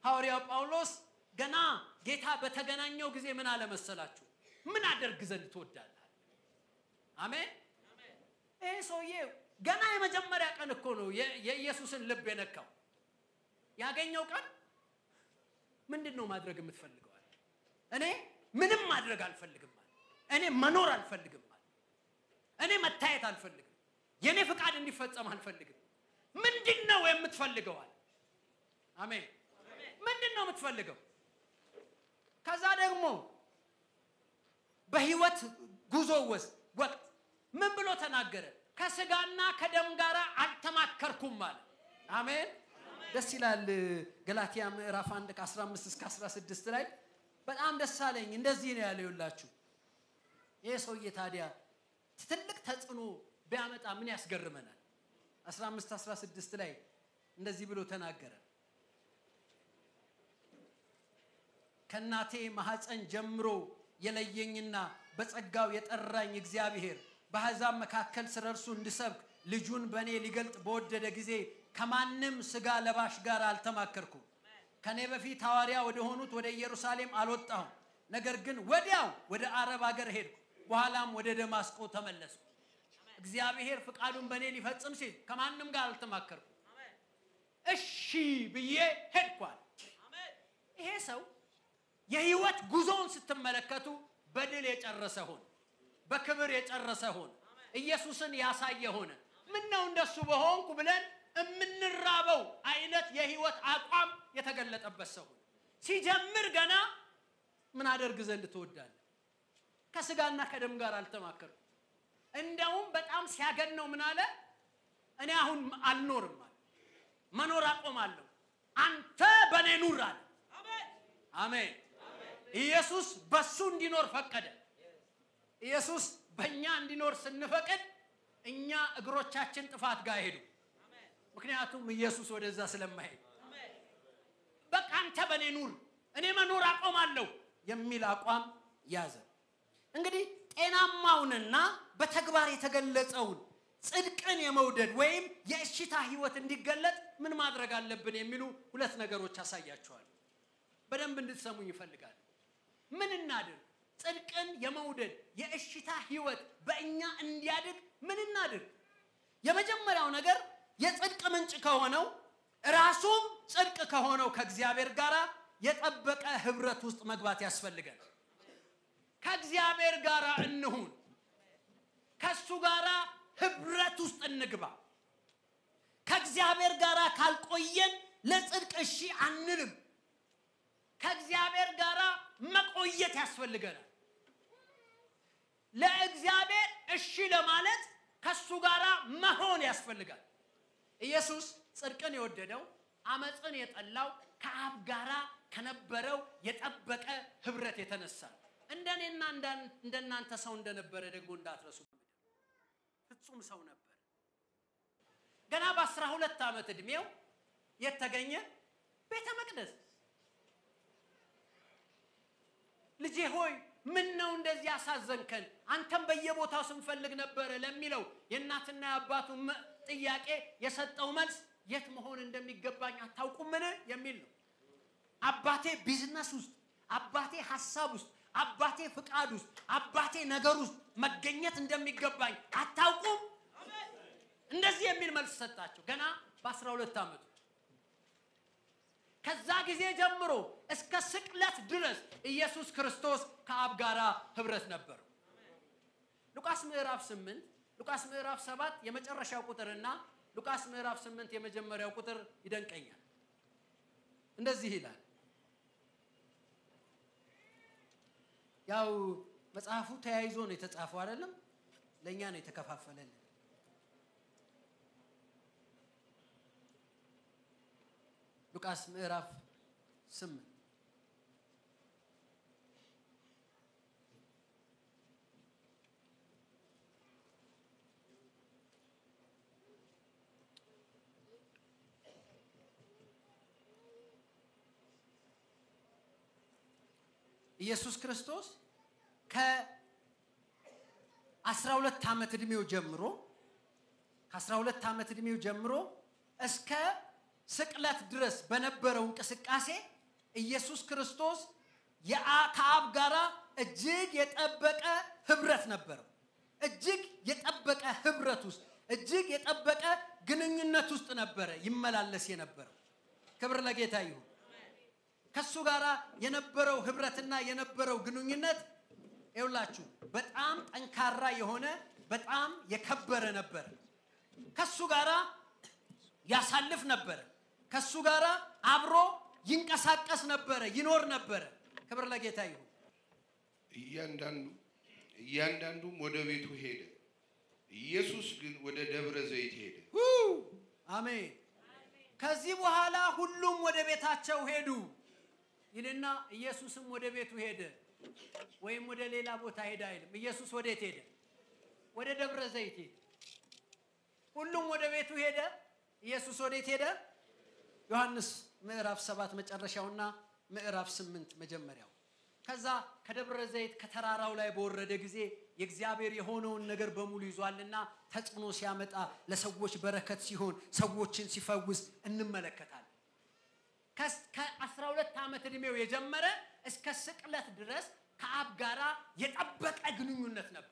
ሐዋርያው ጳውሎስ ገና ጌታ በተገናኘው ጊዜ ምን አለመሰላችሁ? ምን አደርግ ዘንድ ትወዳለህ? አሜን። ይህ ሰውዬ ገና የመጀመሪያ ቀን እኮ ነው የኢየሱስን ልብ የነካው። ያገኘው ቀን ምንድን ነው ማድረግ የምትፈልገዋል? እኔ ምንም ማድረግ አልፈልግም አለ። እኔ መኖር አልፈልግም አለ። እኔ መታየት አልፈልግም። የእኔ ፍቃድ እንዲፈጸም አልፈልግም። ምንድን ነው የምትፈልገዋል? አሜን። ምንድን ነው የምትፈልገው? ከዛ ደግሞ በህይወት ጉዞ ውስጥ ወቅት ምን ብሎ ተናገረ? ከስጋና ከደም ጋር አልተማከርኩም አለ። አሜን። ደስ ይላል። ገላትያ ምዕራፍ 1 ከ15 እስከ 16 ላይ በጣም ደስ አለኝ። እንደዚህ ነው ያለው ይላችሁ ይህ ሰውዬ ታዲያ ትልቅ ተጽዕኖ ቢያመጣ ምን ያስገርመናል? 15 16 ላይ እንደዚህ ብሎ ተናገረ። ከእናቴ ማህፀን ጀምሮ የለየኝና በጸጋው የጠራኝ እግዚአብሔር በአሕዛብ መካከል ስለ እርሱ እንድሰብክ ልጁን በእኔ ሊገልጥ በወደደ ጊዜ ከማንም ስጋ ለባሽ ጋር አልተማከርኩም። ከእኔ በፊት ሐዋርያ ወደ ሆኑት ወደ ኢየሩሳሌም አልወጣሁም። ነገር ግን ወዲያው ወደ አረብ ሀገር ሄድኩ። በኋላም ወደ ደማስቆ ተመለስኩ። እግዚአብሔር ፍቃዱን በእኔ ሊፈጽም ሲል ከማንም ጋር አልተማከርኩም። እሺ ብዬ ሄድኳል። ይሄ ሰው የህይወት ጉዞውን ስትመለከቱ በድል የጨረሰ ሆነ፣ በክብር የጨረሰ ሆነ፣ ኢየሱስን ያሳየ ሆነ። ምን ነው እንደሱ በሆንኩ ብለን የምንራበው አይነት የህይወት አቋም የተገለጠበት ሰው ሆነ። ሲጀምር ገና ምን አደርግ ዘንድ ትወዳለህ? ከስጋና ከደም ጋር አልተማከርኩም። እንደውም በጣም ሲያገነው ምን አለ? እኔ አሁን አልኖርም አለ፣ መኖር አቆማለሁ፣ አንተ በእኔ ኑር አለ። አሜን። ኢየሱስ በሱ እንዲኖር ፈቀደ። ኢየሱስ በእኛ እንዲኖር ስንፈቅድ እኛ እግሮቻችን ጥፋት ጋር ሄዱ። ምክንያቱም ኢየሱስ ወደዛ ስለማይሄድ በቃ አንተ በእኔ ኑር፣ እኔ መኖር አቆማለሁ የሚል አቋም ያዘ። እንግዲህ ጤናማውንና በተግባር የተገለጸውን ጽድቅን የመውደድ ወይም የእሽታ ህይወት እንዲገለጥ ምን ማድረግ አለብን የሚሉ ሁለት ነገሮች አሳያቸዋል። በደንብ እንድትሰሙኝ ይፈልጋል። ምን እናድርግ? ጽድቅን የመውደድ የእሽታ ህይወት በእኛ እንዲያድግ ምን እናድርግ? የመጀመሪያው ነገር የጽድቅ ምንጭ ከሆነው ራሱም ጽድቅ ከሆነው ከእግዚአብሔር ጋር የጠበቀ ህብረት ውስጥ መግባት ያስፈልጋል። ከእግዚአብሔር ጋር እንሁን። ከእሱ ጋር ህብረት ውስጥ እንግባ። ከእግዚአብሔር ጋር ካልቆየን ለጽድቅ እሺ አንልም። ከእግዚአብሔር ጋር መቆየት ያስፈልገናል። ለእግዚአብሔር እሺ ለማለት ከሱ ጋር መሆን ያስፈልጋል። ኢየሱስ ጽድቅን የወደደው አመፅን የጠላው ከአብ ጋራ ከነበረው የጠበቀ ህብረት የተነሳ እንደኔና እንደናንተ ሰው እንደነበረ ደግሞ እንዳትረሱ። ፍጹም ሰው ነበር። ገና በአስራ ሁለት ዓመት ዕድሜው የተገኘ ቤተ መቅደስ ልጄ ሆይ ምን ነው እንደዚህ ያሳዘንከን? አንተም በየቦታው ስንፈልግ ነበረ ለሚለው የእናትና የአባቱ ጥያቄ የሰጠው መልስ የት መሆን እንደሚገባኝ አታውቁምን የሚል ነው። አባቴ ቢዝነስ ውስጥ፣ አባቴ ሀሳብ ውስጥ፣ አባቴ ፍቃድ ውስጥ፣ አባቴ ነገር ውስጥ መገኘት እንደሚገባኝ አታውቁም? እንደዚህ የሚል መልስ ሰጣቸው ገና በአስራ ሁለት ዓመቱ ከዛ ጊዜ ጀምሮ እስከ ስቅለት ድረስ ኢየሱስ ክርስቶስ ከአብ ጋር ህብረት ነበሩ። ሉቃስ ምዕራፍ 8 ሉቃስ ምዕራፍ 7 የመጨረሻው ቁጥርና ሉቃስ ምዕራፍ 8 የመጀመሪያው ቁጥር ይደንቀኛል። እንደዚህ ይላል። ያው መጽሐፉ ተያይዞ ነው የተጻፈው አይደለም፣ ለእኛ ነው የተከፋፈለልን። ሉቃስ ምዕራፍ 8 ኢየሱስ ክርስቶስ ከ12 ዓመት ዕድሜው ጀምሮ ከ12 ዓመት ዕድሜው ጀምሮ እስከ ስቅለት ድረስ በነበረው እንቅስቃሴ ኢየሱስ ክርስቶስ የአ- ከአብ ጋራ እጅግ የጠበቀ ህብረት ነበረው። እጅግ የጠበቀ ህብረት ውስጥ እጅግ የጠበቀ ግንኙነት ውስጥ ነበረ ይመላለስ የነበረው። ክብር ለጌታ ይሁን። ከሱ ጋር የነበረው ህብረትና የነበረው ግንኙነት ይውላችሁ በጣም ጠንካራ የሆነ በጣም የከበረ ነበረ። ከሱ ጋር ያሳልፍ ነበረ። ከሱ ጋር አብሮ ይንቀሳቀስ ነበረ፣ ይኖር ነበረ። ክብር ለጌታ ይሁን። እያንዳንዱ እያንዳንዱም ወደ ቤቱ ሄደ። ኢየሱስ ግን ወደ ደብረ ዘይት ሄደ። ው! አሜን። ከዚህ በኋላ ሁሉም ወደ ቤታቸው ሄዱ ይልና ኢየሱስም ወደ ቤቱ ሄደ፣ ወይም ወደ ሌላ ቦታ ሄደ አይልም። ኢየሱስ ወዴት ሄደ? ወደ ደብረ ዘይት ሄደ። ሁሉም ወደ ቤቱ ሄደ። ኢየሱስ ወዴት ሄደ? ዮሐንስ ምዕራፍ ሰባት መጨረሻውና ምዕራፍ ስምንት መጀመሪያው። ከዛ ከደብረ ዘይት ከተራራው ላይ በወረደ ጊዜ የእግዚአብሔር የሆነውን ነገር በሙሉ ይዟልና ተጽዕኖ ሲያመጣ ለሰዎች በረከት ሲሆን ሰዎችን ሲፈውስ እንመለከታለን። ከአስራ ሁለት ዓመት ዕድሜው የጀመረ እስከ ስቅለት ድረስ ከአብ ጋራ የጠበቀ ግንኙነት ነበር።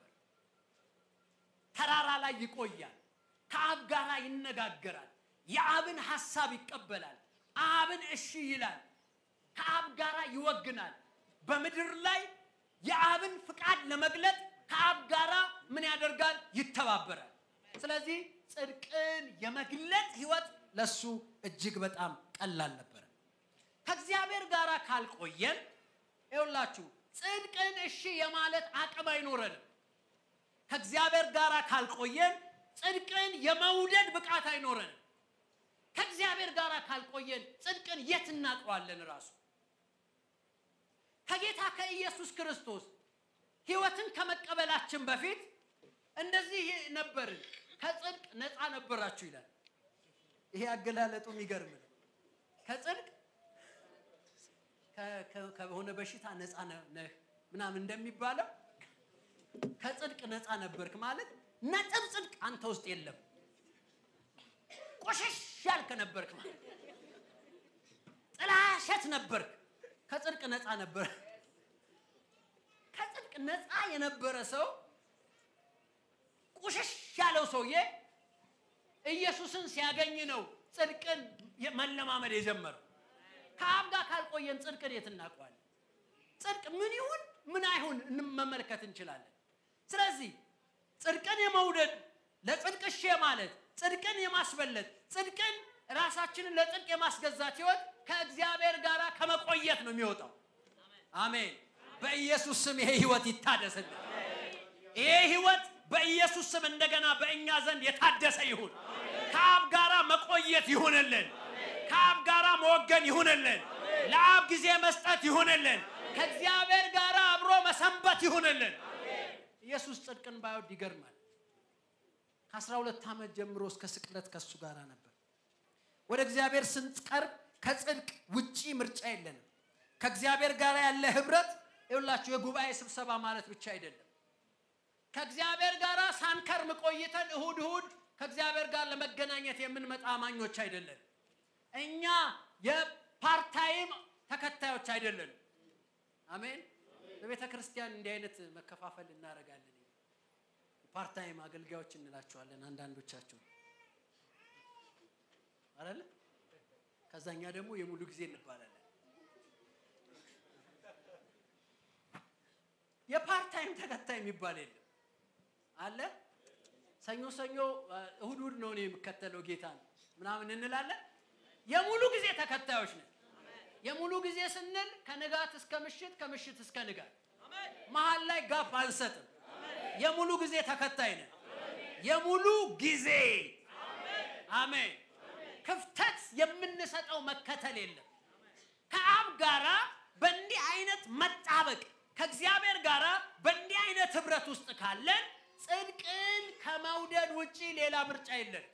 ተራራ ላይ ይቆያል። ከአብ ጋራ ይነጋገራል። የአብን ሐሳብ ይቀበላል። አብን እሺ ይላል። ከአብ ጋራ ይወግናል። በምድር ላይ የአብን ፍቃድ ለመግለጥ ከአብ ጋራ ምን ያደርጋል? ይተባበራል። ስለዚህ ጽድቅን የመግለጥ ህይወት ለሱ እጅግ በጣም ቀላል ነበረ። ከእግዚአብሔር ጋር ካልቆየን ይውላችሁ ጽድቅን እሺ የማለት አቅም አይኖረንም። ከእግዚአብሔር ጋር ካልቆየን ጽድቅን የመውደድ ብቃት አይኖረንም። ከእግዚአብሔር ጋር ካልቆየን ጽድቅን የት እናውቀዋለን? ራሱ ከጌታ ከኢየሱስ ክርስቶስ ህይወትን ከመቀበላችን በፊት እንደዚህ ነበርን። ከጽድቅ ነፃ ነበራችሁ ይላል። ይሄ አገላለጡ የሚገርም ነው። ከጽድቅ ከ- ከ- ከሆነ በሽታ ነፃ ነ- ነህ ምናምን እንደሚባለው ከጽድቅ ነፃ ነበርክ ማለት ነጥብ ጽድቅ አንተ ውስጥ የለም። ቆሸሽ ያልክ ነበርክ ማለት ጥላሸት ነበርክ። ከጽድቅ ነፃ ነበር። ከጽድቅ ነፃ የነበረ ሰው ቁሽሽ ያለው ሰውዬ ኢየሱስን ሲያገኝ ነው ጽድቅን መለማመድ የጀመረው። ከአብ ጋር ካልቆየን ጽድቅን የት እናውቀዋለን? ጽድቅ ምን ይሁን ምን አይሁን መመልከት እንችላለን። ስለዚህ ጽድቅን የመውደድ ለጽድቅ እሺ ማለት ጽድቅን የማስበለጥ ጽድቅን ራሳችንን ለጽድቅ የማስገዛት ህይወት ከእግዚአብሔር ጋር ከመቆየት ነው የሚወጣው። አሜን። በኢየሱስ ስም ይሄ ህይወት ይታደስልን። ይሄ ህይወት በኢየሱስ ስም እንደገና በእኛ ዘንድ የታደሰ ይሁን። ከአብ ጋራ መቆየት ይሁንልን። ከአብ ጋራ መወገን ይሁንልን። ለአብ ጊዜ መስጠት ይሁንልን። ከእግዚአብሔር ጋር አብሮ መሰንበት ይሁንልን። ኢየሱስ ጽድቅን ባይወድ ይገርማል። ከአስራ ሁለት ዓመት ጀምሮ እስከ ስቅለት ከእሱ ጋር ነበር። ወደ እግዚአብሔር ስንቀርብ ከጽድቅ ውጪ ምርጫ የለንም። ከእግዚአብሔር ጋር ያለ ህብረት ይኸውላችሁ የጉባኤ ስብሰባ ማለት ብቻ አይደለም። ከእግዚአብሔር ጋር ሳንከርም ቆይተን እሁድ እሁድ ከእግዚአብሔር ጋር ለመገናኘት የምንመጣ አማኞች አይደለን። እኛ የፓርታይም ተከታዮች አይደለንም። አሜን። በቤተ ክርስቲያን እንዲህ አይነት መከፋፈል እናደርጋለን። ፓርታይም አገልጋዮች እንላቸዋለን አንዳንዶቻቸው አይደለ? ከዛኛ ደግሞ የሙሉ ጊዜ እንባላለን። የፓርታይም ተከታይ የሚባል የለም አለ። ሰኞ ሰኞ እሁድ እሁድ ነው እኔ የምከተለው ጌታ ነው ምናምን እንላለን። የሙሉ ጊዜ ተከታዮች ነን። የሙሉ ጊዜ ስንል ከንጋት እስከ ምሽት፣ ከምሽት እስከ ንጋት መሀል ላይ ጋፕ አንሰጥም። የሙሉ ጊዜ ተከታይ ነን። የሙሉ ጊዜ አሜን። ክፍተት የምንሰጠው መከተል የለም። ከአብ ጋራ በእንዲህ አይነት መጣበቅ ከእግዚአብሔር ጋራ በእንዲህ አይነት ህብረት ውስጥ ካለን ጽድቅን ከመውደድ ውጪ ሌላ ምርጫ የለን።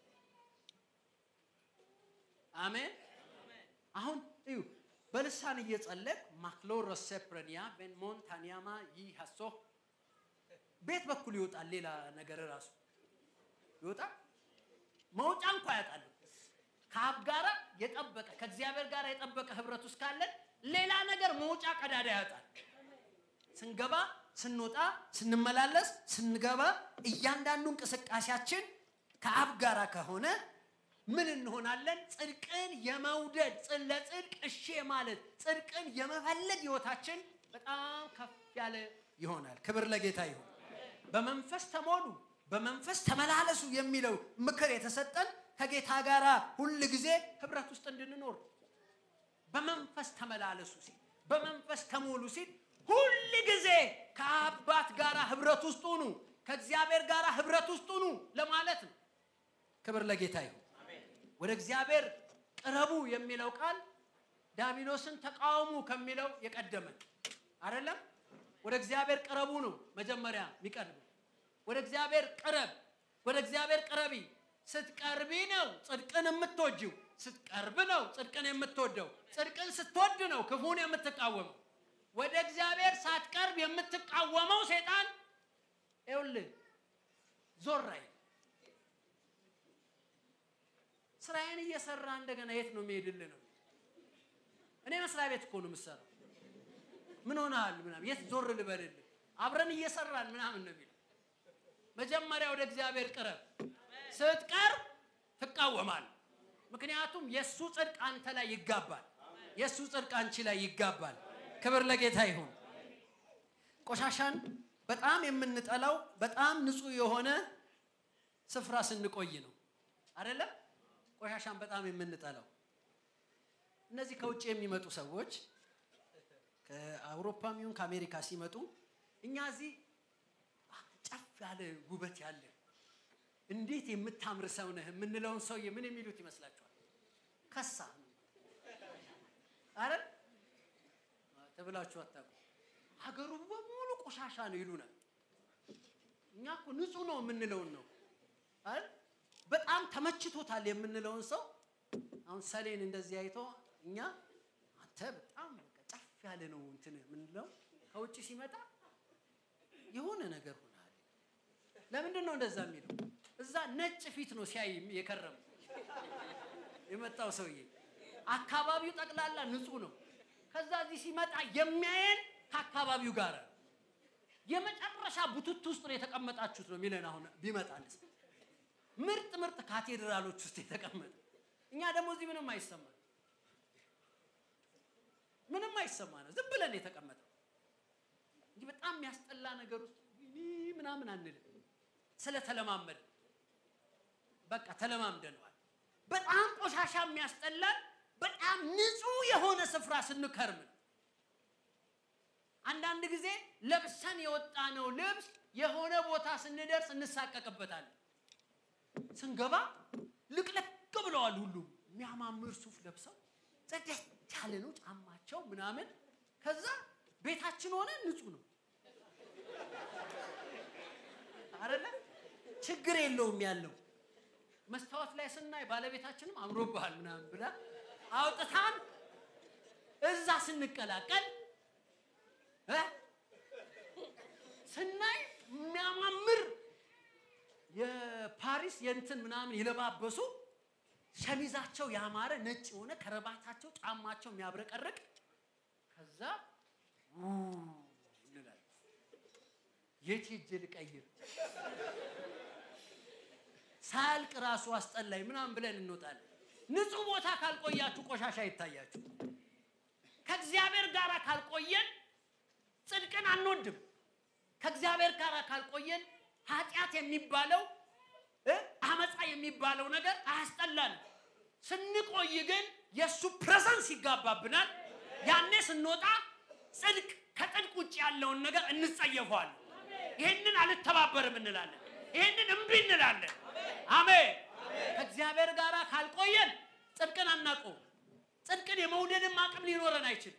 አሜን። አሁን እዩ በልሳን እየጸለቅ ማክሎር ሴፕረኒያ ቤን ሞንታኒያማ ይህ ሀሶ ቤት በኩል ይወጣል። ሌላ ነገር ራሱ ይወጣል። መውጫ እንኳ ያጣል። ከአብ ጋራ የጠበቀ ከእግዚአብሔር ጋር የጠበቀ ህብረት ውስጥ ካለን ሌላ ነገር መውጫ ቀዳዳ ያጣል። ስንገባ፣ ስንወጣ፣ ስንመላለስ፣ ስንገባ እያንዳንዱ እንቅስቃሴያችን ከአብ ጋር ከሆነ ምን እንሆናለን? ጽድቅን የመውደድ ጽ- ለጽድቅ እሺ ማለት ጽድቅን የመፈለግ ህይወታችን በጣም ከፍ ያለ ይሆናል። ክብር ለጌታ ይሁን። በመንፈስ ተሞሉ፣ በመንፈስ ተመላለሱ የሚለው ምክር የተሰጠን ከጌታ ጋር ሁል ጊዜ ህብረት ውስጥ እንድንኖር በመንፈስ ተመላለሱ ሲል በመንፈስ ተሞሉ ሲል ሁል ጊዜ ከአባት ጋር ህብረት ውስጥ ሁኑ፣ ከእግዚአብሔር ጋር ህብረት ውስጥ ሁኑ ለማለት ነው። ክብር ለጌታ ይሁን። ወደ እግዚአብሔር ቅረቡ የሚለው ቃል ዲያብሎስን ተቃወሙ ከሚለው የቀደመ አይደለም። ወደ እግዚአብሔር ቅረቡ ነው መጀመሪያ የሚቀድመው። ወደ እግዚአብሔር ቅረብ፣ ወደ እግዚአብሔር ቅረቢ። ስትቀርቢ ነው ጽድቅን የምትወጂው። ስትቀርብ ነው ጽድቅን የምትወደው። ጽድቅን ስትወድ ነው ክፉን የምትቃወመው። ወደ እግዚአብሔር ሳትቀርብ የምትቃወመው ሴጣን ይኸውልህ ዞር አይል። ስራዬን እየሰራ እንደገና የት ነው የሚሄድልህ ነው? እኔ መስሪያ ቤት እኮ ነው የምሰራው። ምን ሆነሃል? ምናምን የት ዞር ልበልልህ? አብረን እየሰራን ምናምን ነው የሚለው። መጀመሪያ ወደ እግዚአብሔር ቅረብ። ስትቀርብ ትቃወማል። ምክንያቱም የእሱ ጽድቅ አንተ ላይ ይጋባል። የእሱ ጽድቅ አንቺ ላይ ይጋባል። ክብር ለጌታ ይሁን። ቆሻሻን በጣም የምንጠላው በጣም ንጹህ የሆነ ስፍራ ስንቆይ ነው አይደለም? ቆሻሻን በጣም የምንጠላው እነዚህ ከውጭ የሚመጡ ሰዎች ከአውሮፓም ይሁን ከአሜሪካ ሲመጡ እኛ እዚህ ጨፍ ያለ ውበት ያለ እንዴት የምታምር ሰው ነህ የምንለውን ሰውዬ ምን የሚሉት ይመስላችኋል? ከሳ አረ ተብላችሁ አታውቁ። ሀገሩ በሙሉ ቆሻሻ ነው ይሉናል። እኛ እኮ ንጹህ ነው የምንለውን ነው አይደል? በጣም ተመችቶታል የምንለውን ሰው አሁን ሰሌን እንደዚህ አይቶ እኛ አንተ በጣም በቃ ጨፍ ያለ ነው እንትን የምንለው ከውጭ ሲመጣ የሆነ ነገር ሆናል። ለምንድን ነው እንደዛ የሚለው? እዛ ነጭ ፊት ነው ሲያይ የከረመው የመጣው ሰውዬ። አካባቢው ጠቅላላ ንጹህ ነው። ከዛ እዚህ ሲመጣ የሚያየን ከአካባቢው ጋር ነው። የመጨረሻ ቡትት ውስጥ ነው የተቀመጣችሁት ነው የሚለን። አሁን ቢመጣልስ ምርጥ ምርጥ ካቴድራሎች ውስጥ የተቀመጠ እኛ ደግሞ እዚህ ምንም አይሰማን ምንም አይሰማ ነው። ዝም ብለን የተቀመጠው እንጂ በጣም የሚያስጠላ ነገር ውስጥ ይህ ምናምን አንልም። ስለተለማመድ በቃ ተለማምደነዋል። በጣም ቆሻሻ የሚያስጠላን በጣም ንጹህ የሆነ ስፍራ ስንከርም ነው። አንዳንድ ጊዜ ለብሰን የወጣነው ልብስ የሆነ ቦታ ስንደርስ እንሳቀቅበታለን። ስንገባ ልቅለቅ ብለዋል። ሁሉም የሚያማምር ሱፍ ለብሰው ጽደት ያለ ነው ጫማቸው ምናምን። ከዛ ቤታችን ሆነ ንጹህ ነው አይደለ? ችግር የለውም ያለው መስታወት ላይ ስናይ ባለቤታችንም አምሮብሃል ምናምን ብላ አውጥታን እዛ ስንቀላቀል እ ስናይ የሚያማምር የፓሪስ የእንትን ምናምን የለባበሱ ሸሚዛቸው ያማረ ነጭ የሆነ ከረባታቸው ጫማቸው የሚያብረቀርቅ ከዛ ው እንላለን። የት ሄጄ ልቀይር ሳያልቅ ራሱ አስጠላኝ ምናምን ብለን እንወጣለን። ንጹህ ቦታ ካልቆያችሁ ቆሻሻ ይታያችሁ። ከእግዚአብሔር ጋር ካልቆየን ጽድቅን አንወድም። ከእግዚአብሔር ጋር ካልቆየን ኃጢአት የሚባለው እ አመፃ የሚባለው ነገር አያስጠላንም። ስንቆይ ግን የእሱ ፕሬዘንስ ይጋባብናል። ያኔ ስንወጣ ጽድቅ ከጽድቅ ውጭ ያለውን ነገር እንጸየፈዋለን። ይህንን አልተባበርም እንላለን። ይህንን እምቢ እንላለን። አሜን። ከእግዚአብሔር ጋር ካልቆየን ጽድቅን አናውቀውም። ጽድቅን የመውደድም አቅም ሊኖረን አይችልም።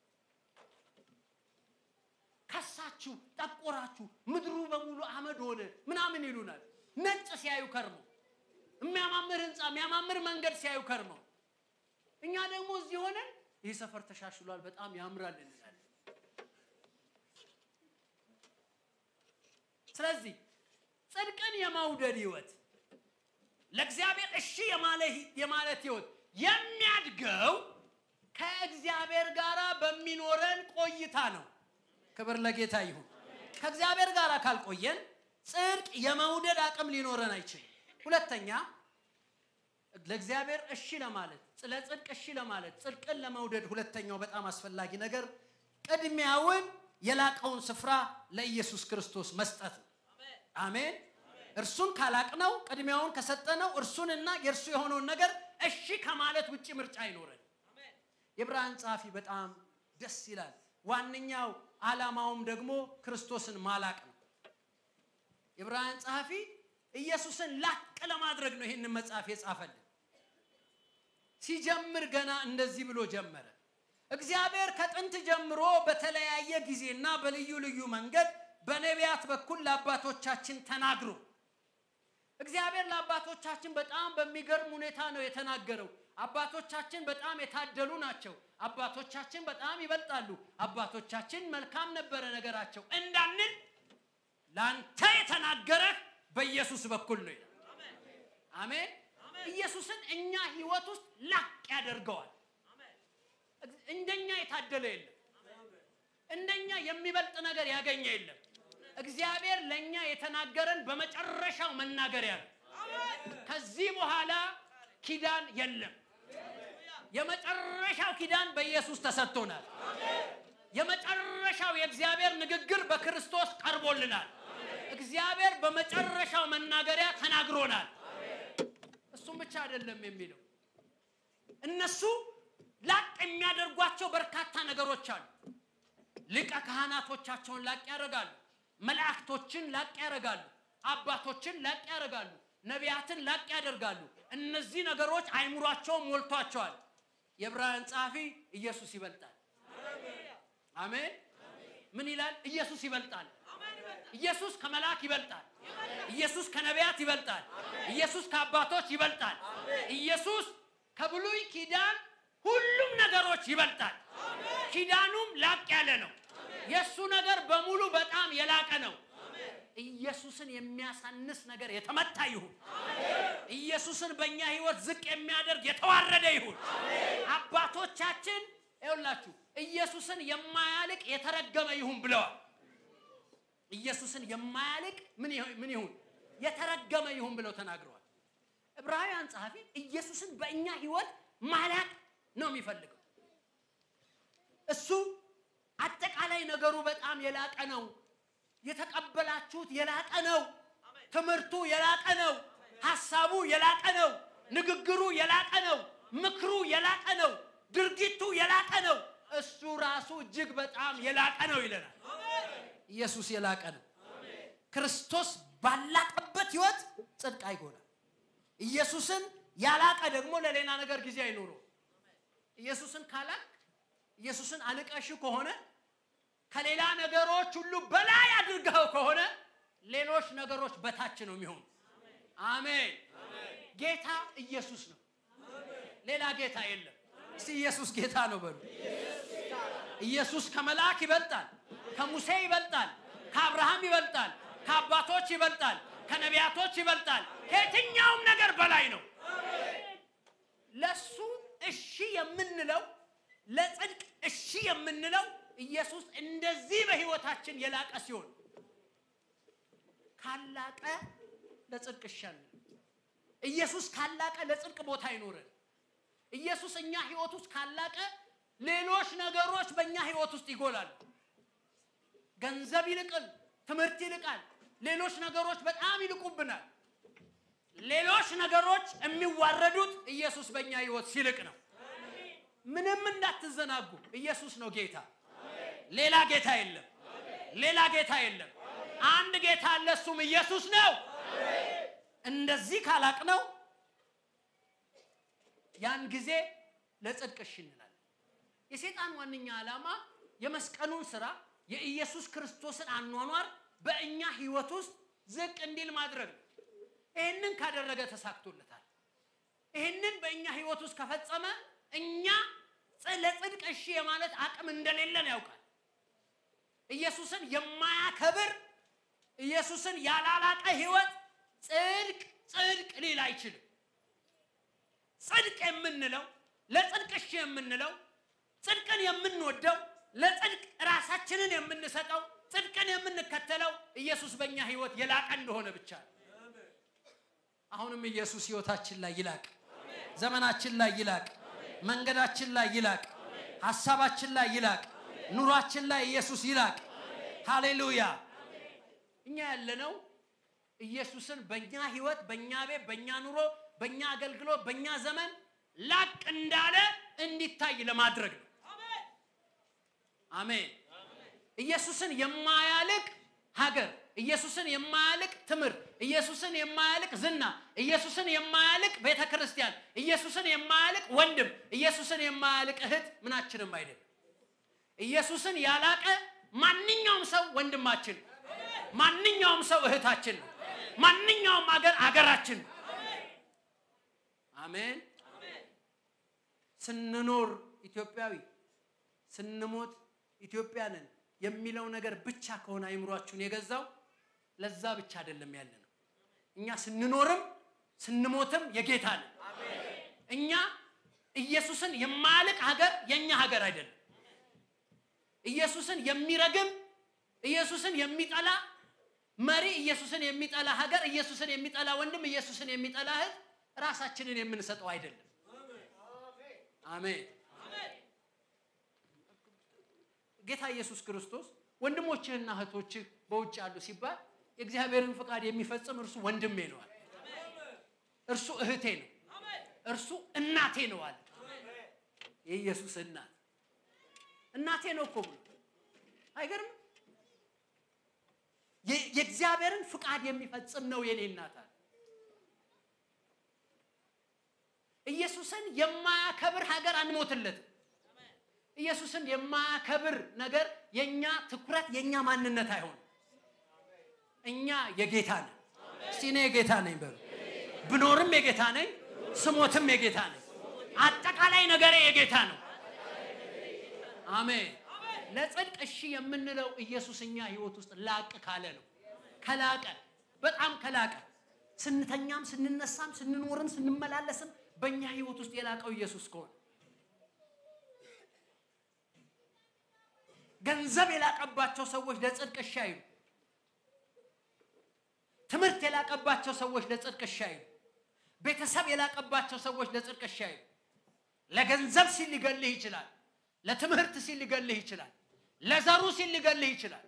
ከሳችሁ፣ ጠቆራችሁ፣ ምድሩ በሙሉ አመድ ሆነ ምናምን ይሉናል። ነጭ ሲያዩ ከርመው የሚያማምር ህንፃ የሚያማምር መንገድ ሲያዩ ከርመው እኛ ደግሞ እዚህ ሆነን ይህ ሰፈር ተሻሽሏል፣ በጣም ያምራል እንላለን። ስለዚህ ጽድቅን የመውደድ ህይወት፣ ለእግዚአብሔር እሺ የማለት ህይወት፣ የሚያድገው ከእግዚአብሔር ጋር በሚኖረን ቆይታ ነው። ክብር ለጌታ ይሁን። ከእግዚአብሔር ጋር ካልቆየን ጽድቅ የመውደድ አቅም ሊኖረን አይችልም። ሁለተኛ ለእግዚአብሔር እሺ ለማለት ለጽድቅ እሺ ለማለት ጽድቅን ለመውደድ ሁለተኛው በጣም አስፈላጊ ነገር ቅድሚያውን የላቀውን ስፍራ ለኢየሱስ ክርስቶስ መስጠት ነው። አሜን። እርሱን ካላቅነው ቅድሚያውን ከሰጠነው እርሱንና የእርሱ የሆነውን ነገር እሺ ከማለት ውጭ ምርጫ አይኖረን። የዕብራውያን ጸሐፊ በጣም ደስ ይላል። ዋነኛው ዓላማውም ደግሞ ክርስቶስን ማላቅ ነው። የዕብራውያን ጸሐፊ ኢየሱስን ላቅ ለማድረግ ነው ይህንን መጽሐፍ የጻፈልን። ሲጀምር ገና እንደዚህ ብሎ ጀመረ። እግዚአብሔር ከጥንት ጀምሮ በተለያየ ጊዜና በልዩ ልዩ መንገድ በነቢያት በኩል ለአባቶቻችን ተናግሮ እግዚአብሔር ለአባቶቻችን በጣም በሚገርም ሁኔታ ነው የተናገረው። አባቶቻችን በጣም የታደሉ ናቸው። አባቶቻችን በጣም ይበልጣሉ። አባቶቻችን መልካም ነበረ ነገራቸው እንዳንል ለአንተ የተናገረህ በኢየሱስ በኩል ነው ይላል። አሜን። ኢየሱስን እኛ ህይወት ውስጥ ላቅ ያደርገዋል። እንደኛ የታደለ የለም። እንደኛ የሚበልጥ ነገር ያገኘ የለም። እግዚአብሔር ለእኛ የተናገረን በመጨረሻው መናገሪያ ነው። ከዚህ በኋላ ኪዳን የለም። የመጨረሻው ኪዳን በኢየሱስ ተሰጥቶናል። የመጨረሻው የእግዚአብሔር ንግግር በክርስቶስ ቀርቦልናል። እግዚአብሔር በመጨረሻው መናገሪያ ተናግሮናል። እሱም ብቻ አይደለም የሚለው እነሱ ላቅ የሚያደርጓቸው በርካታ ነገሮች አሉ። ሊቀ ካህናቶቻቸውን ላቅ ያደርጋሉ። መላእክቶችን ላቅ ያደርጋሉ። አባቶችን ላቅ ያደርጋሉ። ነቢያትን ላቅ ያደርጋሉ። እነዚህ ነገሮች አይምሯቸውን ሞልቷቸዋል። የዕብራውያን ጸሐፊ ኢየሱስ ይበልጣል። አሜን። ምን ይላል? ኢየሱስ ይበልጣል። ኢየሱስ ከመልአክ ይበልጣል። ኢየሱስ ከነቢያት ይበልጣል። ኢየሱስ ከአባቶች ይበልጣል። ኢየሱስ ከብሉይ ኪዳን ሁሉም ነገሮች ይበልጣል። ኪዳኑም ላቅ ያለ ነው። የእሱ ነገር በሙሉ በጣም የላቀ ነው። ኢየሱስን የሚያሳንስ ነገር የተመታ ይሁን። ኢየሱስን በእኛ ህይወት ዝቅ የሚያደርግ የተዋረደ ይሁን። አባቶቻችን ይኸውላችሁ ኢየሱስን የማያልቅ የተረገመ ይሁን ብለዋል። ኢየሱስን የማያልቅ ምን ይሁን? የተረገመ ይሁን ብለው ተናግረዋል። ዕብራውያን ጸሐፊ ኢየሱስን በእኛ ህይወት ማላቅ ነው የሚፈልገው። እሱ አጠቃላይ ነገሩ በጣም የላቀ ነው። የተቀበላችሁት የላቀ ነው። ትምህርቱ የላቀ ነው። ሐሳቡ የላቀ ነው። ንግግሩ የላቀ ነው። ምክሩ የላቀ ነው። ድርጊቱ የላቀ ነው። እሱ ራሱ እጅግ በጣም የላቀ ነው ይለናል። ኢየሱስ የላቀ ነው። ክርስቶስ ባላቀበት ህይወት ጽድቅ አይጎላል። ኢየሱስን ያላቀ ደግሞ ለሌላ ነገር ጊዜ አይኖረው። ኢየሱስን ካላቅ ኢየሱስን አልቀሽ ከሆነ ከሌላ ነገሮች ሁሉ በላይ አድርገው ከሆነ ሌሎች ነገሮች በታች ነው የሚሆኑ። አሜን። ጌታ ኢየሱስ ነው፣ ሌላ ጌታ የለም። እስቲ ኢየሱስ ጌታ ነው በሉ። ኢየሱስ ከመልአክ ይበልጣል፣ ከሙሴ ይበልጣል፣ ከአብርሃም ይበልጣል፣ ከአባቶች ይበልጣል፣ ከነቢያቶች ይበልጣል፣ ከየትኛውም ነገር በላይ ነው። ለሱ እሺ የምንለው ለጽድቅ እሺ የምንለው ኢየሱስ እንደዚህ በህይወታችን የላቀ ሲሆን ካላቀ ለጽድቅ ይሻል። ኢየሱስ ካላቀ ለጽድቅ ቦታ አይኖረን። ኢየሱስ እኛ ህይወት ውስጥ ካላቀ ሌሎች ነገሮች በእኛ ህይወት ውስጥ ይጎላሉ። ገንዘብ ይልቅል፣ ትምህርት ይልቃል፣ ሌሎች ነገሮች በጣም ይልቁብናል። ሌሎች ነገሮች የሚዋረዱት ኢየሱስ በእኛ ህይወት ሲልቅ ነው። ምንም እንዳትዘናጉ፣ ኢየሱስ ነው ጌታ። ሌላ ጌታ የለም። ሌላ ጌታ የለም። አንድ ጌታ አለ፣ እሱም ኢየሱስ ነው። እንደዚህ ካላቅ ነው ያን ጊዜ ለጽድቅ እሺ እንላለን። የሴጣን ዋነኛ ዓላማ የመስቀሉን ስራ የኢየሱስ ክርስቶስን አኗኗር በእኛ ህይወት ውስጥ ዝቅ እንዲል ማድረግ ነው። ይህንን ካደረገ ተሳክቶለታል። ይህንን በእኛ ህይወት ውስጥ ከፈጸመ እኛ ለጽድቅ እሺ የማለት አቅም እንደሌለን ያውቃል። ኢየሱስን የማያከብር ኢየሱስን ያላላቀ ህይወት ጽድቅ ጽድቅ ሊል አይችልም። ጽድቅ የምንለው ለጽድቅ እሺ የምንለው ጽድቅን የምንወደው ለጽድቅ ራሳችንን የምንሰጠው ጽድቅን የምንከተለው ኢየሱስ በእኛ ህይወት የላቀ እንደሆነ ብቻ ነው። አሁንም ኢየሱስ ህይወታችን ላይ ይላቅ፣ ዘመናችን ላይ ይላቅ፣ መንገዳችን ላይ ይላቅ፣ ሀሳባችን ላይ ይላቅ፣ ኑሯችን ላይ ኢየሱስ ይላቅ። ሃሌሉያ። እኛ ያለነው ኢየሱስን በእኛ ህይወት፣ በእኛ ቤት፣ በእኛ ኑሮ፣ በእኛ አገልግሎት፣ በእኛ ዘመን ላቅ እንዳለ እንዲታይ ለማድረግ ነው። አሜን። ኢየሱስን የማያልቅ ሀገር፣ ኢየሱስን የማያልቅ ትምህርት፣ ኢየሱስን የማያልቅ ዝና፣ ኢየሱስን የማያልቅ ቤተ ክርስቲያን፣ ኢየሱስን የማያልቅ ወንድም፣ ኢየሱስን የማያልቅ እህት ምናችንም አይደለም። ኢየሱስን ያላቀ ማንኛውም ሰው ወንድማችን ነው። ማንኛውም ሰው እህታችን ነው። ማንኛውም አገር አገራችን ነው። አሜን። ስንኖር ኢትዮጵያዊ ስንሞት ኢትዮጵያንን የሚለው ነገር ብቻ ከሆነ አይምሯችሁን የገዛው ለዛ ብቻ አይደለም ያለ ነው። እኛ ስንኖርም ስንሞትም የጌታ ነን። እኛ ኢየሱስን የማያልቅ ሀገር የእኛ ሀገር አይደለም። ኢየሱስን የሚረግም ኢየሱስን የሚጠላ መሪ፣ ኢየሱስን የሚጠላ ሀገር፣ ኢየሱስን የሚጠላ ወንድም፣ ኢየሱስን የሚጠላ እህት ራሳችንን የምንሰጠው አይደለም። አሜን። ጌታ ኢየሱስ ክርስቶስ ወንድሞችህና እህቶችህ በውጭ አሉ ሲባል የእግዚአብሔርን ፍቃድ የሚፈጽም እርሱ ወንድሜ ነው አለ። እርሱ እህቴ ነው፣ እርሱ እናቴ ነው አለ። የኢየሱስ እናት እናቴ ነው እኮ ብሎ አይገርም? የእግዚአብሔርን ፍቃድ የሚፈጽም ነው የኔ እናት አለ። ኢየሱስን የማያከብር ሀገር አንሞትለትም። ኢየሱስን የማያከብር ነገር የኛ ትኩረት የኛ ማንነት አይሆንም። እኛ የጌታ ነን። እስቲ እኔ የጌታ ነኝ በሉ። ብኖርም የጌታ ነኝ፣ ስሞትም የጌታ ነኝ። አጠቃላይ ነገሬ የጌታ ነው። አሜን። ለጽድቅ እሺ የምንለው ኢየሱስ እኛ ህይወት ውስጥ ላቅ ካለ ነው። ከላቀ በጣም ከላቀ ስንተኛም ስንነሳም ስንኖርም ስንመላለስም በእኛ ህይወት ውስጥ የላቀው ኢየሱስ ከሆነ ገንዘብ የላቀባቸው ሰዎች ለጽድቅ እሺ አይሉ። ትምህርት የላቀባቸው ሰዎች ለጽድቅ እሺ አይሉ። ቤተሰብ የላቀባቸው ሰዎች ለጽድቅ እሺ አይሉ። ለገንዘብ ሲል ሊገልህ ይችላል። ለትምህርት ሲል ሊገልህ ይችላል። ለዘሩ ሲል ሊገልህ ይችላል።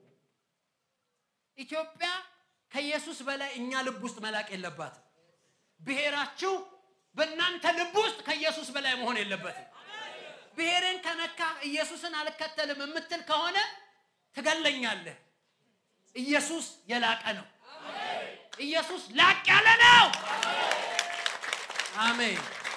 ኢትዮጵያ ከኢየሱስ በላይ እኛ ልብ ውስጥ መላቅ የለባትም። ብሔራችሁ በእናንተ ልብ ውስጥ ከኢየሱስ በላይ መሆን የለበትም። ብሔርን ከነካ ኢየሱስን አልከተልም የምትል ከሆነ ትገለኛለህ። ኢየሱስ የላቀ ነው። ኢየሱስ ላቅ ያለ ነው። አሜን።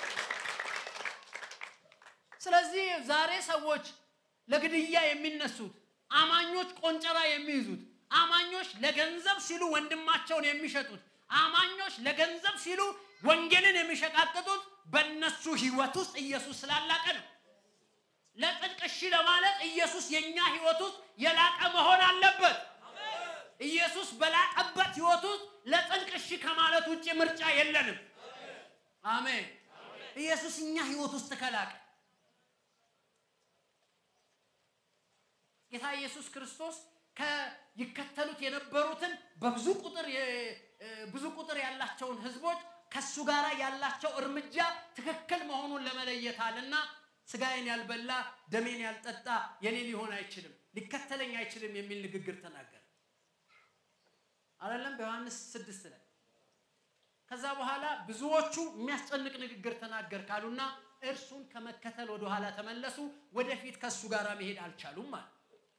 ስለዚህ ዛሬ ሰዎች ለግድያ የሚነሱት አማኞች ቆንጨራ የሚይዙት አማኞች ለገንዘብ ሲሉ ወንድማቸውን የሚሸጡት አማኞች ለገንዘብ ሲሉ ወንጌልን የሚሸቃቅጡት በእነሱ ህይወት ውስጥ ኢየሱስ ስላላቀ ነው። ለጽድቅ እሺ ለማለት ኢየሱስ የኛ ህይወት ውስጥ የላቀ መሆን አለበት። ኢየሱስ በላቀበት ህይወት ውስጥ ለጽድቅ እሺ ከማለት ውጭ ምርጫ የለንም። አሜን። ኢየሱስ እኛ ህይወት ውስጥ ከላቀ ጌታ ኢየሱስ ክርስቶስ ይከተሉት የነበሩትን በብዙ ቁጥር ብዙ ቁጥር ያላቸውን ህዝቦች ከሱ ጋር ያላቸው እርምጃ ትክክል መሆኑን ለመለየታልና ስጋዬን ያልበላ ደሜን ያልጠጣ የኔ ሊሆን አይችልም፣ ሊከተለኝ አይችልም የሚል ንግግር ተናገረ። አይደለም በዮሐንስ ስድስት ላይ ከዛ በኋላ ብዙዎቹ የሚያስጨንቅ ንግግር ተናገር ካሉና እርሱን ከመከተል ወደ ኋላ ተመለሱ። ወደፊት ከሱ ጋር መሄድ አልቻሉም ማለት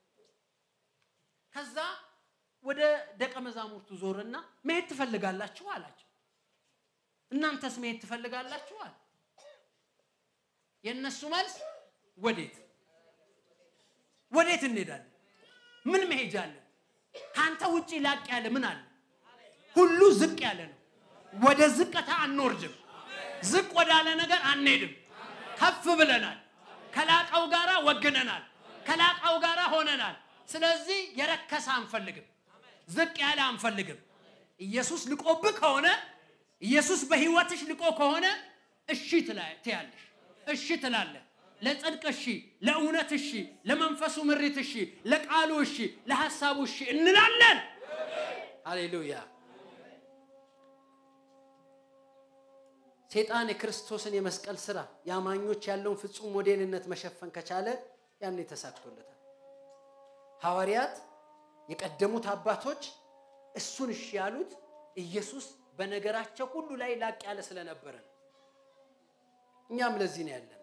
ከዛ ወደ ደቀ መዛሙርቱ ዞርና መሄድ ትፈልጋላችሁ አላቸው። እናንተስ መሄድ ትፈልጋላችሁ አለ። የእነሱ መልስ ወዴት ወዴት እንሄዳለን? ምን መሄጃ አለን? ከአንተ ውጪ ላቅ ያለ ምን አለ? ሁሉ ዝቅ ያለ ነው። ወደ ዝቅታ አንወርድም። ዝቅ ወዳለ ነገር አንሄድም። ከፍ ብለናል። ከላቀው ጋራ ወግነናል። ከላቀው ጋራ ሆነናል። ስለዚህ የረከሰ አንፈልግም። ዝቅ ያለ አንፈልግም። ኢየሱስ ልቆብህ ከሆነ ኢየሱስ በህይወትሽ ልቆ ከሆነ እሺ ትያለሽ፣ እሺ ትላለህ። ለጽድቅ እሺ፣ ለእውነት እሺ፣ ለመንፈሱ ምሪት እሺ፣ ለቃሉ እሺ፣ ለሐሳቡ እሺ እንላለን። ሃሌሉያ። ሴጣን የክርስቶስን የመስቀል ስራ የአማኞች ያለውን ፍጹም ሞዴልነት መሸፈን ከቻለ ያን ተሳክቶለታል። ሐዋርያት የቀደሙት አባቶች እሱን እሺ ያሉት ኢየሱስ በነገራቸው ሁሉ ላይ ላቅ ያለ ስለነበረ ነው። እኛም ለዚህ ነው ያለ ነው።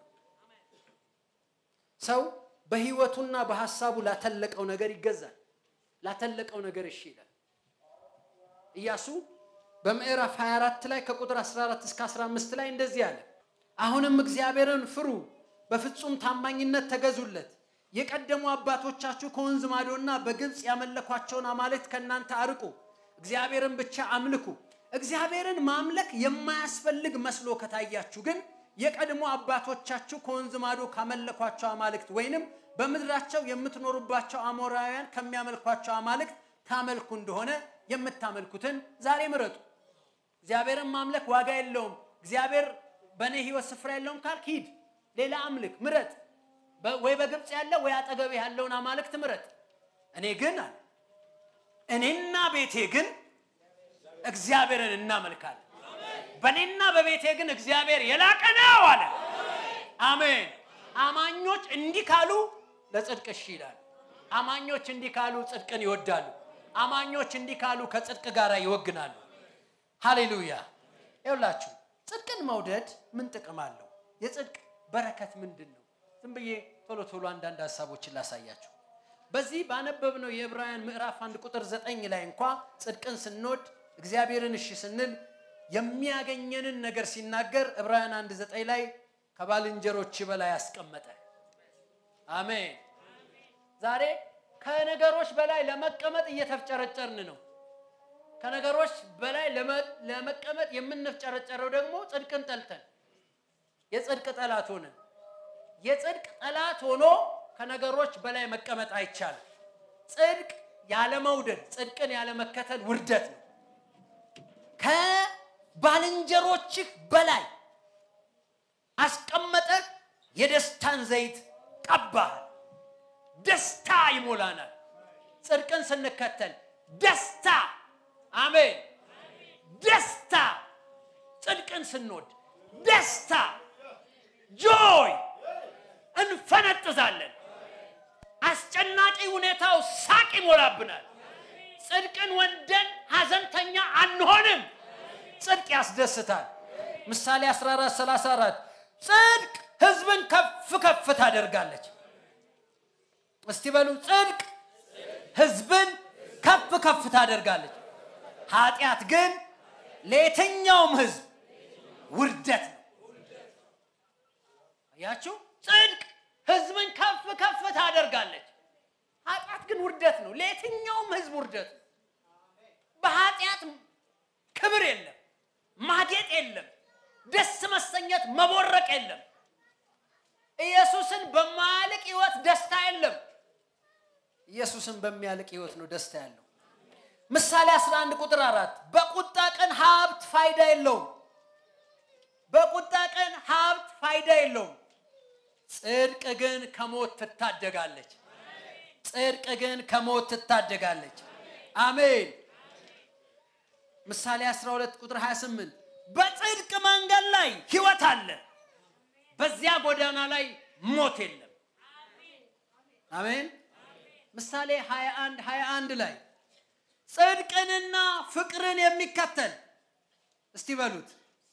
ሰው በህይወቱና በሐሳቡ ላተለቀው ነገር ይገዛል። ላተለቀው ነገር እሺ ይላል። ኢያሱ በምዕራፍ 24 ላይ ከቁጥር 14 እስከ 15 ላይ እንደዚህ አለ። አሁንም እግዚአብሔርን ፍሩ፣ በፍጹም ታማኝነት ተገዙለት። የቀደሙ አባቶቻችሁ ከወንዝ ማዶና በግብፅ ያመለኳቸውን አማልክት ከእናንተ አርቁ፣ እግዚአብሔርን ብቻ አምልኩ። እግዚአብሔርን ማምለክ የማያስፈልግ መስሎ ከታያችሁ ግን የቀድሞ አባቶቻችሁ ከወንዝ ማዶ ካመለኳቸው አማልክት ወይንም በምድራቸው የምትኖሩባቸው አሞራውያን ከሚያመልኳቸው አማልክት ታመልኩ እንደሆነ የምታመልኩትን ዛሬ ምረጡ። እግዚአብሔርን ማምለክ ዋጋ የለውም፣ እግዚአብሔር በእኔ ህይወት ስፍራ የለውም ካልክ ሂድ፣ ሌላ አምልክ፣ ምረጥ። ወይ በግብፅ ያለ ወይ አጠገብ ያለውን አማልክት ምረጥ። እኔ ግን አለ እኔና ቤቴ ግን እግዚአብሔርን እናመልካለን። በእኔና በቤቴ ግን እግዚአብሔር የላቀ ነው አለ። አሜን። አማኞች እንዲህ ካሉ ለጽድቅ እሺ ይላሉ። አማኞች እንዲህ ካሉ ጽድቅን ይወዳሉ። አማኞች እንዲህ ካሉ ከጽድቅ ጋር ይወግናሉ። ሃሌሉያ። ይውላችሁ ጽድቅን መውደድ ምን ጥቅም አለው? የጽድቅ በረከት ምንድን ነው? ዝም ብዬ ቶሎ ቶሎ አንዳንድ ሀሳቦችን ላሳያችሁ። በዚህ ባነበብነው የዕብራውያን ምዕራፍ አንድ ቁጥር ዘጠኝ ላይ እንኳ ጽድቅን ስንወድ እግዚአብሔርን እሺ ስንል የሚያገኘንን ነገር ሲናገር ዕብራውያን አንድ ዘጠኝ ላይ ከባልንጀሮች በላይ አስቀመጠ። አሜን። ዛሬ ከነገሮች በላይ ለመቀመጥ እየተፍጨረጨርን ነው። ከነገሮች በላይ ለመቀመጥ የምንፍጨረጨረው ደግሞ ጽድቅን ጠልተን የጽድቅ ጠላት ሆነን የጽድቅ ጠላት ሆኖ ከነገሮች በላይ መቀመጥ አይቻልም። ጽድቅ ያለመውደድ፣ ጽድቅን ያለመከተል ውርደት ነው። ከባልንጀሮችህ በላይ አስቀመጠህ፣ የደስታን ዘይት ቀባህ። ደስታ ይሞላናል። ጽድቅን ስንከተል ደስታ፣ አሜን፣ ደስታ። ጽድቅን ስንወድ ደስታ፣ ጆይ እንፈነጥዛለን። አስጨናቂ ሁኔታው ሳቅ ይሞላብናል። ጽድቅን ወንደን ሐዘንተኛ አንሆንም። ጽድቅ ያስደስታል። ምሳሌ 14 34 ጽድቅ ሕዝብን ከፍ ከፍ ታደርጋለች። እስቲ በሉ ጽድቅ ሕዝብን ከፍ ከፍ ታደርጋለች። ኃጢአት ግን ለየትኛውም ሕዝብ ውርደት ነው። አያችሁ፣ ጽድቅ ሕዝብን ከፍ ከፍ ታደርጋለች። ኃጢአት ግን ውርደት ነው። ለየትኛውም ሕዝብ ውርደት ነው። በኃጢአት ክብር የለም፣ ማጌጥ የለም፣ ደስ መሰኘት መቦረቅ የለም። ኢየሱስን በማያልቅ ህይወት ደስታ የለም። ኢየሱስን በሚያልቅ ህይወት ነው ደስታ ያለው። ምሳሌ 11 ቁጥር አራት በቁጣ ቀን ሀብት ፋይዳ የለውም። በቁጣ ቀን ሀብት ፋይዳ የለውም። ጽድቅ ግን ከሞት ትታደጋለች። ጽድቅ ግን ከሞት ትታደጋለች። አሜን። ምሳሌ 12 ቁጥር 28 በጽድቅ መንገድ ላይ ህይወት አለ፣ በዚያ ጎዳና ላይ ሞት የለም። አሜን። ምሳሌ 21 21 ላይ ጽድቅንና ፍቅርን የሚከተል እስቲ በሉት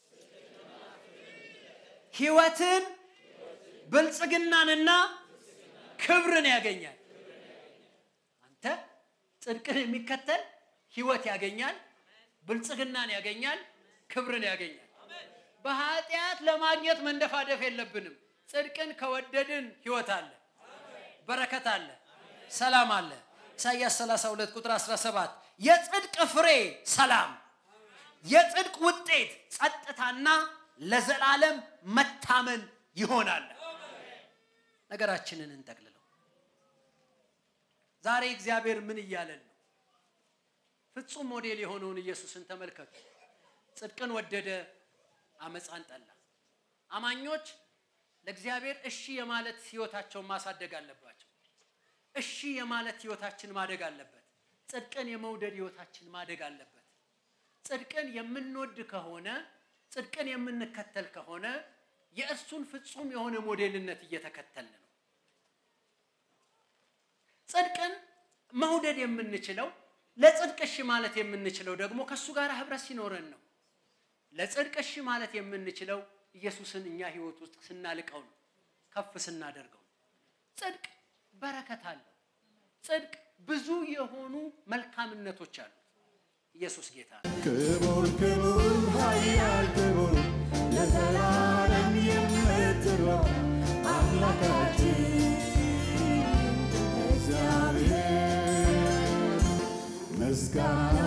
ህይወትን ብልጽግናንና ክብርን ያገኛል። አንተ ጽድቅን የሚከተል ህይወት ያገኛል፣ ብልጽግናን ያገኛል፣ ክብርን ያገኛል። በኃጢአት ለማግኘት መንደፋደፍ የለብንም። ጽድቅን ከወደድን ህይወት አለ፣ በረከት አለ፣ ሰላም አለ። ኢሳይያስ 32 ቁጥር 17 የጽድቅ ፍሬ ሰላም፣ የጽድቅ ውጤት ጸጥታና ለዘላለም መታመን ይሆናል። ነገራችንን እንጠቅልለው። ዛሬ እግዚአብሔር ምን እያለን ነው? ፍጹም ሞዴል የሆነውን ኢየሱስን ተመልከቱ። ጽድቅን ወደደ፣ አመፃን ጠላ። አማኞች ለእግዚአብሔር እሺ የማለት ህይወታቸውን ማሳደግ አለባቸው። እሺ የማለት ህይወታችን ማደግ አለበት። ጽድቅን የመውደድ ህይወታችን ማደግ አለበት። ጽድቅን የምንወድ ከሆነ ጽድቅን የምንከተል ከሆነ የእርሱን ፍጹም የሆነ ሞዴልነት እየተከተልን ነው። ጽድቅን መውደድ የምንችለው ለጽድቅ እሺ ማለት የምንችለው ደግሞ ከእሱ ጋር ህብረት ሲኖረን ነው። ለጽድቅ እሺ ማለት የምንችለው ኢየሱስን እኛ ህይወት ውስጥ ስናልቀው ነው፣ ከፍ ስናደርገው ነው። ጽድቅ በረከት አለው። ጽድቅ ብዙ የሆኑ መልካምነቶች አሉት። ኢየሱስ ጌታ ነው። ክቡር ክቡር ኃያል ክቡር ለዘላለም የምትኖር አምላካችን እግዚአብሔር ምስጋና